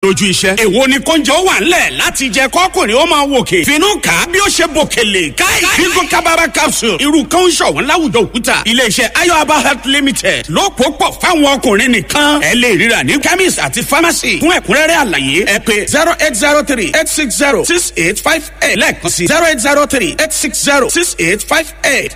lójú iṣẹ́. èwo ni kóúnjẹ ó wà ńlẹ̀ láti jẹ kọ́kùnrin ó máa wòkè. finú kà á bí ó ṣe bòkèlè káì. bíngò kábàrà capsule irú kan ń ṣọ̀wọ́n láwùjọ òkúta. iléeṣẹ́ ayọ̀aba health limited ló pò pọ̀ fáwọn ọkùnrin nìkan. ẹ lè ríra ní chemist àti pharmacy. fún ẹ̀kúnrẹ́rẹ́ àlàyé ẹ pé zero eight zero three eight six zero six eight five eight lẹ́ẹ̀kan sí zero eight zero three eight six zero six eight five eight.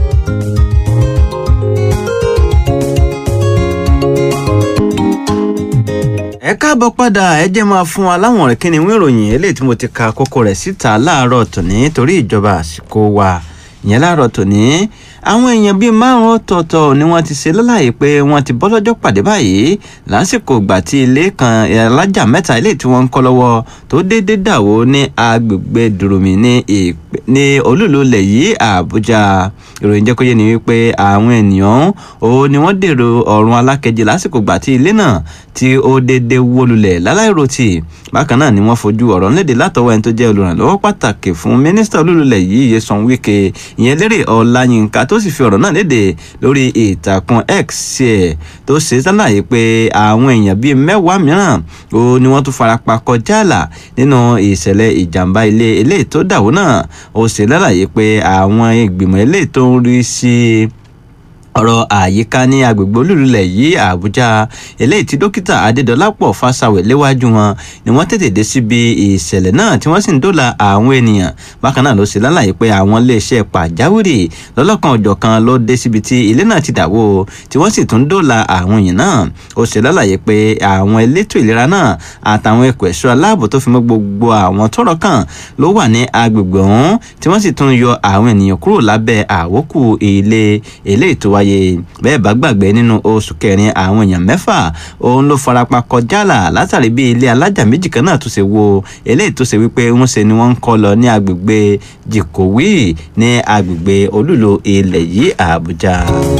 ẹ káàbọ̀ padà ẹ jẹ́ máa fún wa láwọn ọ̀rẹ́ kíni wọ́n ìròyìn eléyìí tí mo ti ka kókó rẹ̀ síta láàárọ̀ tòní torí ìjọba àsìkò wa ìyẹn láàárọ̀ tòní àwọn èèyàn bíi márùn ọ̀tọ̀ọ̀tọ̀ ni wọ́n ti ṣe lọ́láyè pé wọ́n ti bọ́ lọ́jọ́ pàdé báyìí lásìkò ìgbà tí ilé kan alájà mẹ́ta ilé tí wọ́n ń kọ́ lọ́wọ́ tó déédéé dàwó ní agbègbè dùrùmí ní ní olúlulẹ̀ yìí àbújá ìròyìn jẹ́ kó yé ni wípé àwọn ènìyàn ó ní wọ́n dèrò ọ̀run alákejì lásìkò ìgbà tí ilé náà tí ó déédéé wó lulẹ̀ láláìròtì bákan náà ni wọ́n fojú ọ̀rọ̀ léde látọwọ́ ẹni tó jẹ́ olùrànlọ́wọ́ pàtàkì fún mínísítà olúlulẹ̀ yìí Nyesom Wike ìyẹn lérè Ọláyínká tó sì fi ọ̀rọ̀ náà léde lórí ìtàkùn X ẹ̀ tó ṣe sálàyé pé àwọn èèyàn bíi mẹ́wàá mìíràn ó ní wọ́n tún farapa kọjá àlà nínú ìṣẹ̀lẹ̀ ìjàmbá ilé eléyìí tó dàwó náà ó ṣe lálàyé pé àwọn ìgbìmọ̀ eléyìí tó ń rí sí ọ̀rọ̀ àyíká ní agbègbè olúlulẹ̀ yìí àbújá eléyìí tí dókítà adédọlápọ̀ fásáwẹ̀ léwájú wọn ni wọ́n tètè dé síbi ìṣẹ̀lẹ̀ náà tí wọ́n sì ń dóòlà àwọn ènìyàn bákan náà ló ṣe lálàyé pé àwọn iléeṣẹ́ pàjáwìrì lọ́lọ́kan òjọ̀kan ló dé síbi tí ilé náà ti dàwó tí wọ́n sì tún dóòlà àwọn èèyàn náà ó ṣe lálàyé pé àwọn elétò ìlera náà àtàwọn ẹ̀kọ́ ẹ̀ṣọ́ aláàbò tó fi mọ́ gbogbo àwọn tọ́rọ̀ kàn ló wà ní agbègbè ọ̀hún tí wọ́n sì tún yọ àwọn ènìyàn kúrò lábẹ́ àwókù ilé eléyìí tó wáyé bẹ́ẹ̀ bá gbàgbé nínú oṣù kẹrin àwọn èèyàn mẹ́fà òun ló farapa kọjá là látàrí bí ilé alájà méjì kan náà tó ṣe wo eléyìí tó ṣe wípé ń ṣe ni wọ́n ń kọ́ lọ ní agbègbè jìkòwí ní agbègbè olúlo ilẹ̀ yìí àbújá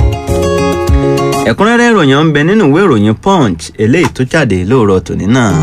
ẹ̀kúnrẹ́rẹ́ ìròyìn ń bẹ nínú ìwé ìròyìn punch eléyìí tó jáde lóòrọ̀ tòní náà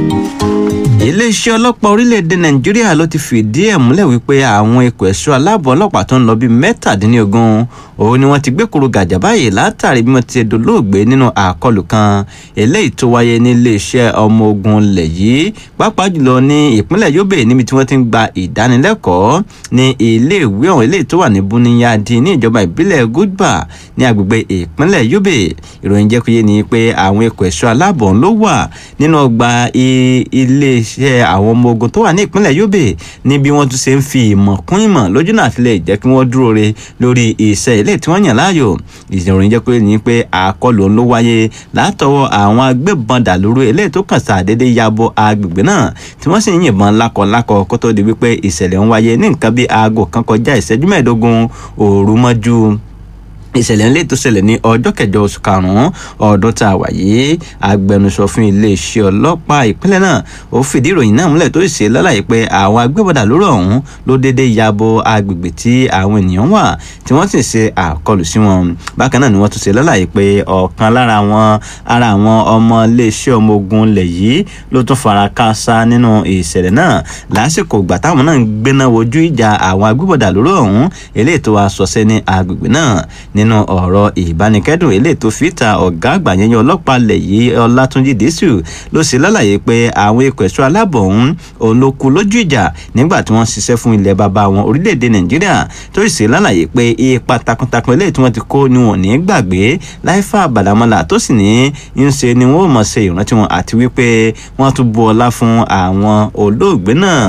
iléeṣẹ́ ọlọ́pàá orílẹ̀-èdè nàìjíríà ló ti fìdí ẹ̀ múlẹ̀ wípé àwọn ikọ̀ ẹ̀ṣọ́ aláàbò ọlọ́pàá tó ń lọ bíi mẹ́tàdínlógún òun ni wọ́n ti gbé kúrò gàjà báyìí látàrí bí wọ́n ti dolóògbé nínú àkọlù kan eléyìí tó wáyé ní iléeṣẹ́ ọmọ ogun ilẹ̀ yìí pàápàá jùlọ ní ìpínlẹ̀ yobe níbi tí wọ́n ti ń gba ìdánilẹ́kọ̀ọ́ ní iléèwé ọ̀hún eléyìí tó wà ní buniyadi ní ìjọba ìbílẹ̀ gudba ní agbègbè ìpínlẹ̀ yobe ìròyìn jẹ́ kó yé ni pé àwọn ikọ̀ ẹ̀ṣọ́ aláàbò ló wà nínú ọgbà ilé iṣẹ́ àwọn ọmọ ogun tó wà ní ìpínlẹ̀ yobe ní bí wọ́n tún ṣe ń fi ìmọ̀ kún ìmọ̀ lójú náà fi lè jẹ́ kí wọ́n dúró re lórí iṣẹ́ ilé tí wọ́n yàn láàyò ìròyìn jẹ́ pé ní pé àkọlù ló wáyé látọwọ́ àwọn agbébọn dàlúrú eléyìí tó kàn sàdédé yabo agbègbè náà tí wọ́n sì ń yìnbọn lákọlákọ kó tó di wípé ìṣẹ̀lẹ̀ ń wáyé ní nǹkan bí aago kan kọjá ìṣẹ́jú mẹ́ẹ̀ẹ́dógún òru mọ́jú ìṣẹ̀lẹ̀ ńlẹ̀ tó ṣẹlẹ̀ ní ọjọ́ kẹjọ oṣù karùn-ún ọdún tá a wà yìí agbẹnusọ fún iléeṣẹ́ ọlọ́pàá ìpínlẹ̀ náà ó fìdí ìròyìn náà múlẹ̀ tó ṣe lálàyé pé àwọn agbébọ̀dà lórí ọ̀hún ló déédé yabo agbègbè tí àwọn ènìyàn wà tí wọ́n sì ṣe àkọlù sí wọn bákan náà ni wọ́n tún ṣe lálàyé pé ọ̀kan lára àwọn ara àwọn ọmọ iléeṣẹ́ ọmọ ogun ilẹ̀ yìí ló tún fara káásá nínú ìṣẹ̀lẹ̀ náà lásìkò ìgbà táwọn náà ń gbéná wojú ìjà àwọn agbébọ̀dà lórí ọ̀hún eléyìí tó wá sọsẹ́ ní agbègbè náà nínú ọ̀rọ̀ ìbánikẹ́dùn eléyìí tó fi ta ọ̀gá àgbà yẹn ọlọ́pàá lẹ̀ yìí ọlátúnjì dísù ló ṣe lálàyé pé àwọn ikọ̀ ẹ̀ṣọ́ aláàbọ̀ ọ̀hún òun ló kú lójú ìjà nígbà tí wọ́n ṣiṣẹ́ fún ilẹ̀ bàbá wọn orílẹ̀-èdè nàìjíríà tó ṣe lálàyé pé ipa takuntakun eléyìí tí wọ́n ti kó ni wọn ò ní gbàgbé láìfà àbàdàmọ́là tó sì ní ń ṣe ni wọ́n ò mọ̀ ṣe ìrántí wọn àti wípé wọ́n tún bu ọlá fún àwọn olóògbé náà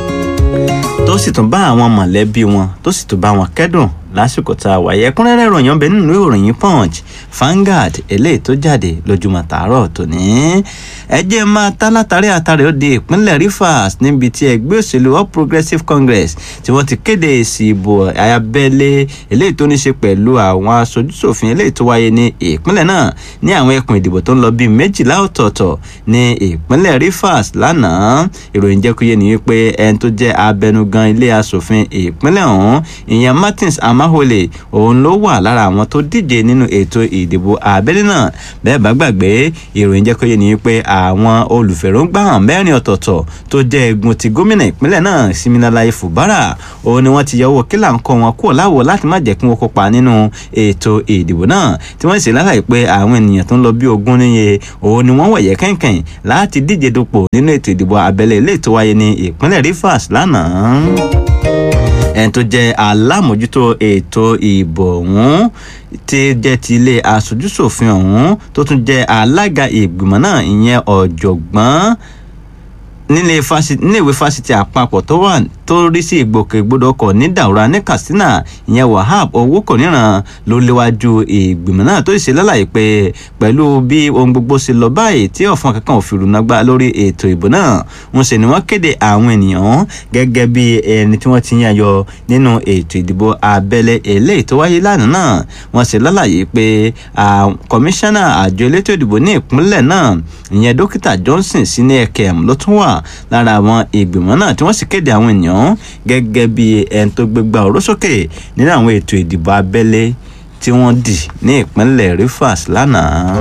tó sì tún bá àwọn mọ̀lẹ́bí wọn tó sì tún bá wọn kẹ́dùn lásìkò tá a wáyé ẹ̀kúnrẹ́rẹ́ ìròyìn ọbẹ nínú ìròyìn punch Vanguard eléyìí tó jáde lójúmọ́ tàárọ̀ tòní ẹjẹ máa tá látàrí àtàrí ó di ìpínlẹ̀ Rivers níbi tí ẹgbẹ́ òṣèlú All Progressives Congress tí wọ́n ti kéde èsì ìbò abẹ́lé eléyìí tó ní ṣe pẹ̀lú àwọn aṣojúṣòfin eléyìí tó wáyé ní ìpínlẹ̀ náà ní àwọn ẹkùn ìdìbò tó ń lọ bíi méjìlá ọ̀tọ̀ọ̀tọ̀ ní ìpínlẹ̀ Rivers lánàá ìròyìn jẹ́ kó yé ni wípé ẹni tó jẹ́ abẹnugan ilé aṣòfin ìpínlẹ̀ ọ̀hún ìyẹn Martins Am Emefiele òun ló wà lára àwọn tó díje nínú ètò ìdìbò abẹ́lé náà bẹ́ẹ̀ bá gbàgbé ìròyìn jẹ́ kó yé ni pé àwọn olùfẹ̀rọ̀ǹgbà hàn mẹ́rin ọ̀tọ̀ọ̀tọ̀ tó jẹ́ egun ti gómìnà ìpínlẹ̀ náà Siminalayi Fubara òun ni wọ́n ti yọwọ́ kílà ń kọ́ wọn kúrò láwo láti má jẹ́ kí wọ́n kópa nínú ètò ìdìbò náà tí wọ́n sì lálàyé pé àwọn ènìyàn tó ń lọ bí ogún níye òun ni wọ́n wẹ̀yẹ kẹ̀kẹ̀ láti díje dupò nínú ètò ìdìbò abẹ́lé ilé tó wáyé ní ìpínlẹ̀ Rivers lánàá ẹni tó jẹ́ alámòjútó ètò ìbò ọ̀hún tí jẹ́ ti ilé aṣojúṣòfin ọ̀hún tó tún jẹ́ alága ìgbìmọ̀ náà ìyẹn ọ̀jọ̀gbọ́n nílé fásitì níléèwé fásitì àpapọ̀ tó wà tó rí sí ìgbòkègbodò ọkọ̀ ní Daura ní Katsina ìyẹn Wahab owó kò níran ló léwájú ìgbìmọ̀ náà tó ṣe lálàyé pé pẹ̀lú bí ohun gbogbo ṣe lọ báyìí tí ọ̀fọ̀n kankan ò fi rúnà gbá lórí ètò ìbò náà ń ṣe ni wọ́n kéde àwọn ènìyàn gẹ́gẹ́ bí ẹni tí wọ́n ti yan yọ nínú ètò ìdìbò abẹ́lé eléyìí tó wáyé lánàá náà wọ́n ṣe lálàyé pé kọmíṣánná àjọ elétò ìdìbò ní ìpínlẹ̀ náà ìyẹn dókítà Johnson sí ní ẹ̀kẹ́m ló tún wà lára àwọn ìgbìmọ̀ náà tí wọ́n sì kéde àwọn ènìyàn gẹ́gẹ́ bí ẹni tó gbégbá ọ̀rọ̀ sókè nínú àwọn ètò ìdìbò abẹ́lé tí wọ́n dì ní ìpínlẹ̀ Rivers lánàá.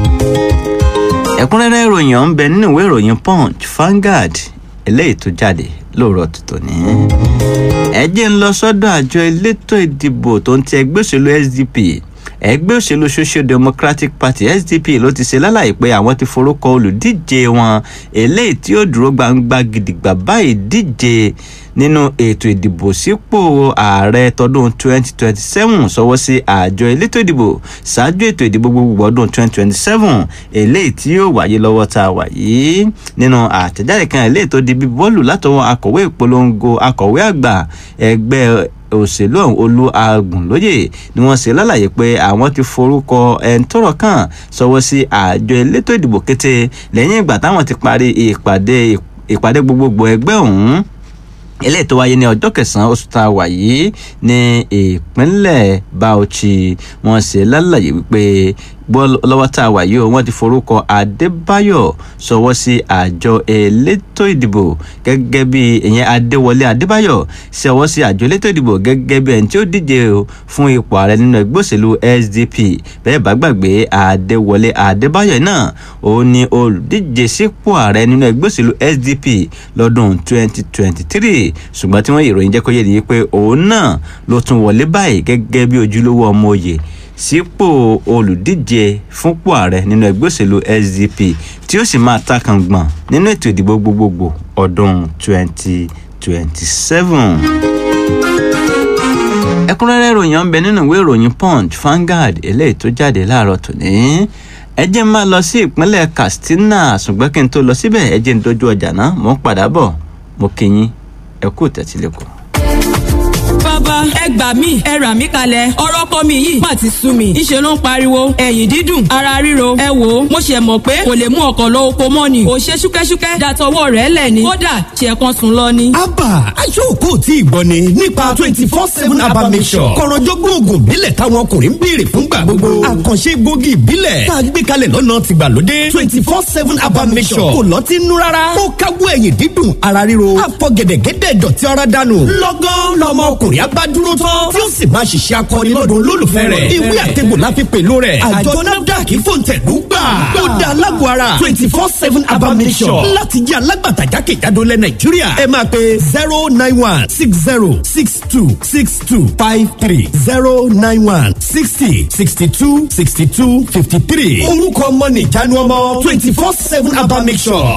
ẹ̀kúnrẹ́rẹ́ ìròyìn ọ̀hún bẹ nínú ìwé ìròyìn Punch Vanguard eléyìí tó jáde lóòrọ̀ tuntun ní. ẹ jẹ́ ń lọ sọ́dọ̀ àjọ elétò ìdìbò tó ń ti ẹgbẹ́ òṣèlú SDP ẹgbẹ́ òṣèlú social democratic party sdp ló ti ṣe lálàyé pé àwọn ti forúkọ olùdíje wọn eléyìí tí ó dúró gbangba gidigba báyìí díje nínú ètò ìdìbò sípò ààrẹ tọdún 2027 sọwọ́ sí àjọ elétò ìdìbò ṣáájú ètò ìdìbò gbogbo ọdún 2027 eléyìí tí yóò wáyé lọ́wọ́ tá a wà yìí nínú àtẹ̀jáde kan eléyìí tó di bí bọ́ọ̀lù látọwọ́ akọ̀wé ìpolongo akọ̀wé àgbà ẹgbẹ́ òṣèlú ọ̀hún olú agùnlóye ni wọ́n ṣe lálàyé pé àwọn ti forúkọ ẹni tọ́rọ̀ kàn sọwọ́ sí àjọ elétò ìdìbò kété lẹ́yìn ìgbà táwọn ti parí ìpàdé ìpàdé gbogbogbò ẹgbẹ́ ọ̀hún eléyìí tó wáyé ní ọjọ́ kẹsàn-án oṣù tá a wà yìí ní ìpínlẹ̀ Bauchi wọ́n ṣe lálàyé wípé gbọ́ lọ́wọ́ tá a wà yìí o wọ́n ti forúkọ Adébáyọ̀ sọwọ́ sí àjọ elétò ìdìbò gẹ́gẹ́ bí ìyẹn Adéwọlé Adébáyọ̀ sọwọ́ sí àjọ elétò ìdìbò gẹ́gẹ́ bí ẹni tí ó díje fún ipò ààrẹ nínú ẹgbẹ́ òṣèlú SDP bẹ́ẹ̀ bá gbàgbé Adéwọlé Adébáyọ̀ náà òun ni olùdíje sípò ààrẹ nínú ẹgbẹ́ òṣèlú SDP lọ́dún 2023 ṣùgbọ́n tí wọ́n ìròyìn jẹ́ kó yé ni pé òun náà ló tún wọlé báyìí gẹ́gẹ́ bí ojúlówó ọmọ òye sípò olùdíje fúnpò ààrẹ nínú ẹgbẹ́ òṣèlú SDP tí ó sì máa ta kàngbọ̀n nínú ètò ìdìbò gbogbogbò ọdún 2027. ẹ̀kúnrẹ́rẹ́ ìròyìn ọ̀nbẹ nínú ìwé ìròyìn Punch Vanguard eléyìí tó jáde láàárọ̀ tòní ẹ jẹ́ n máa lọ sí ìpínlẹ̀ Katsina ṣùgbọ́n kí n tó lọ síbẹ̀ ẹ jẹ́ n dojú ọjà náà mò ń padà bọ̀ mo kí yín ẹ kú tẹ̀sílẹ̀kùn bàbá ẹ gbà mí ẹ rà mí kalẹ̀ ọ̀rọ̀ ọkọ mi yìí má ti sú mi ìṣe ló ń pariwo ẹ̀yìn dídùn ara ríro ẹ wò ó mo ṣe mọ̀ pé kò lè mú ọkọ̀ lọ oko mọ́ ni ò ṣe ṣúkẹ́ṣúkẹ́ dàtọwọ́ rẹ̀ lẹ̀ ni kódà ṣe kan sùn lọ ni. abba aṣọ́kò tí ìgbọ́ ni nípa twenty four seven abba mission kọ̀rọ̀jọ́gbọ́n oògùn ìbílẹ̀ táwọn ọkùnrin ń béèrè fúngbà gbogbo àkànṣe egbògi ìbílẹ̀ tá a gbé kalẹ̀ lọ́nà tìgbàlódé twenty four seven abba mission kò lọ́tí nú rárá ó káwọ́ ẹ̀yìn dídùn ara ríro àfọ̀gẹ̀dẹ̀gẹ̀dẹ̀ dọ̀tí ara dànù lọ́gán lọ́mọ ọkùnrin abá dúró tán tí ó sì máa ṣiṣẹ́ akọni lọ́dún olólùfẹ́ rẹ̀. ìwé àtẹ̀gbò la fi pèlò rẹ̀. àjọ nafdac fòǹtẹ̀lú gbà. ó da alágọ̀ ara twenty four seven abamisọ̀ láti jẹ́ alágbàtà jákèjádò lẹ̀ nàìjíríà. ẹ máa pe zero nine one six zero six two six two five three zero nine one sixty sixty two sixty two fifty three. orúkọ ọmọ nìjánu ọmọ twenty four seven abamisọ̀.